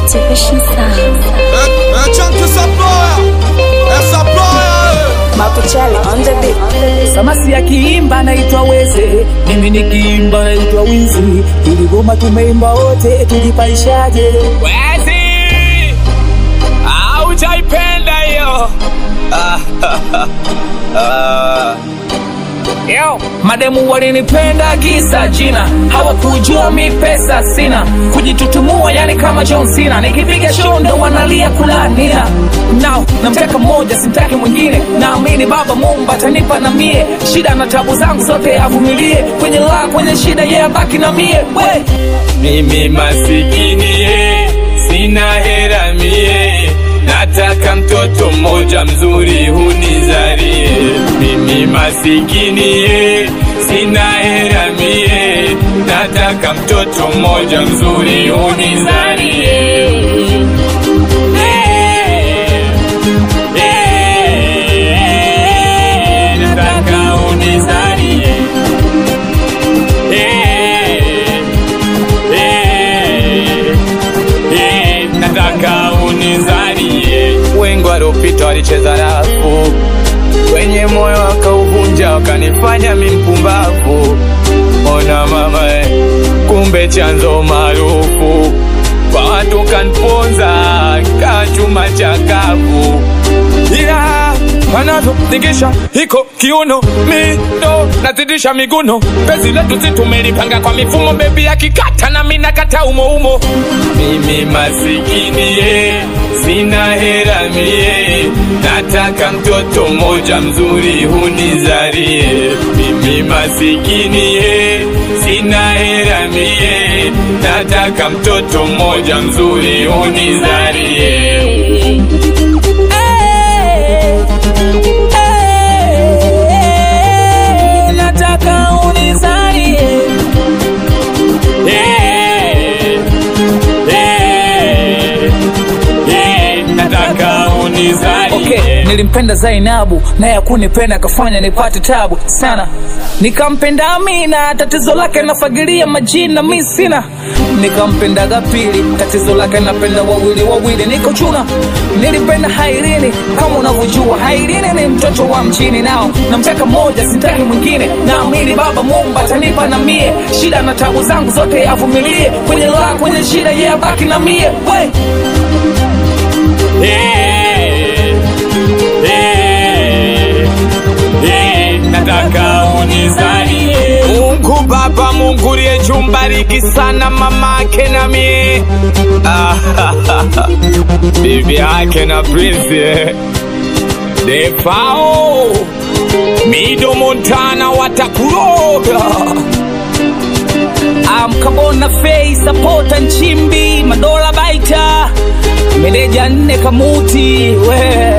Motivation Sound. Chunky supplier, a supplier. Makuchali on the beat. Samasi akiimba naitwa Weze, mimi nikiimba naitwa Wizi. Ili goma tumeimba wote, tujipaishaje? Wezi aujaipenda hiyo Yo, mademu walinipenda kisa jina, hawakujua mi pesa sina, kujitutumua yani kama John Cena, nikipiga show ndo wanalia kulania. Now namtaka mmoja, simtaki mwingine, naamini Baba Mungu atanipa na mie, shida na tabu zangu zote avumilie, kwenye la kwenye shida yeye abaki na mie we mimi masikini ye, sina hera mie nataka mtoto mmoja mzuri hunizarie mimi masikini ye, sina hera mie nataka mtoto mmoja mzuri hunizarie Eh, eh, nataka unizarie Eh, eh, eh, nataka unizalie. Wengi waliopita walicheza rafu wenye moyo wakauvunja, wakanifanya mi mpumbavu. Ona mama, eh, kumbe chanzo maarufu kwa watu kanponza kaa chuma cha kavu ila wanavyotingisha hiko kiuno mido nazidisha miguno pezi letu si tumelipanga kwa mifumo bebi akikata na mi nakata umo umo mimi masikini ye sina hera mie nataka mtoto mmoja mzuri hunizarie mimi masikini ye sina hera mie nataka mtoto mmoja mzuri hunizarie nataka unizalie Eh, eh, eh, nataka unizalie. Okay, nilimpenda Zainabu naye akunipenda akafanya nipate tabu sana. Nikampenda Amina, tatizo lake nafagilia majina mi sina. Nikampenda Gapili, tatizo lake napenda wawili wawili, niko chuna. Nilipenda Hairini, kama unavyojua Hairini ni mtoto wa mchini, nao namtaka mmoja, sitaki mwingine. Naamini Baba Mungu atanipa na mie, shida na tabu zangu zote avumilie, kwenye la kwenye shida yeye abaki na mie we Eh, eh, eh, nataka unizalie. Mungu Baba, Mungu uliye juu, mbariki sana mamake na mie Ah, bibi yake na Prince eh. Defao Mido Montana watakuroga amkabona fei sapota nchimbi madola baita meneja nne kamuti we